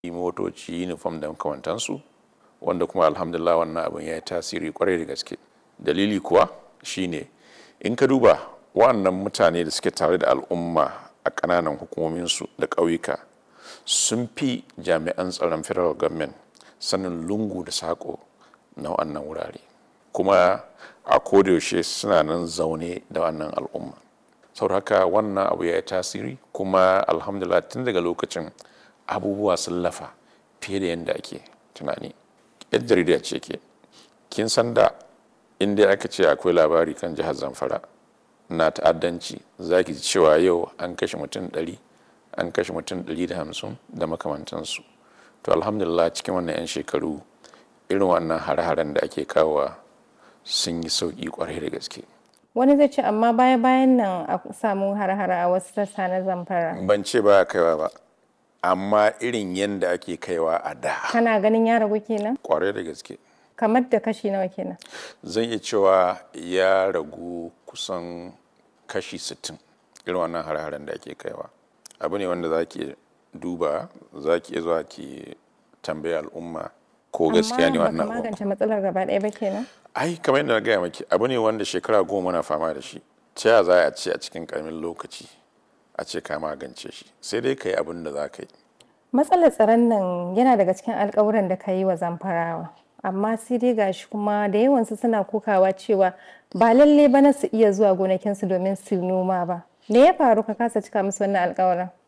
motoci uniform da makamantansu wanda kuma alhamdulillah wannan abin ya yi tasiri kwarai da gaske dalili kuwa shine in ka duba wannan mutane da suke tare da al'umma a ƙananan hukumominsu da ƙauyuka sun fi jami'an tsaron federal government sanin lungu da saƙo na wannan wurare kuma a kodayaushe suna nan zaune da wannan al'umma saboda haka wannan abu ya yi tasiri kuma alhamdulillah tun daga lokacin abubuwa sun lafa fiye da yadda ake tunani yan jarida ce ke kin san da inda aka ce akwai labari kan jihar zamfara na ta'addanci za ki ji cewa yau an kashe mutum 100 an kashe mutum 150 da makamantansu to alhamdulillah cikin wannan 'yan shekaru irin wannan hare-haren da ake kawowa sun yi sauƙi kwarai da gaske wani zai ce amma baya bayan nan a samu har-hara a wasu sassa na zamfara ban ce ba kaiwa ba amma irin yadda ake kaiwa a da kana ganin ya ragu kenan kwarai da gaske kamar da kashi nawa kenan zan iya cewa ya ragu kusan kashi 60 irin wannan har-haren da ake kaiwa abu ne wanda za ki duba za ki zuwa ki tambaya al'umma ko gaskiya ne wannan amma magance matsalar gaba ɗaya ba kenan ai kamar yadda na gaya maki abu ne wanda shekara goma na fama da shi ta ya za a ce a cikin karamin lokaci a ce ka magance shi sai dai ka yi abin da za ka yi matsalar tsaron nan yana daga cikin alkawuran da ka yi wa zamfarawa amma sai dai gashi kuma da yawansu suna kokawa cewa ba lalle ba na su iya zuwa gonakinsu domin su noma ba me ya faru ka kasa cika musu wannan alkawarin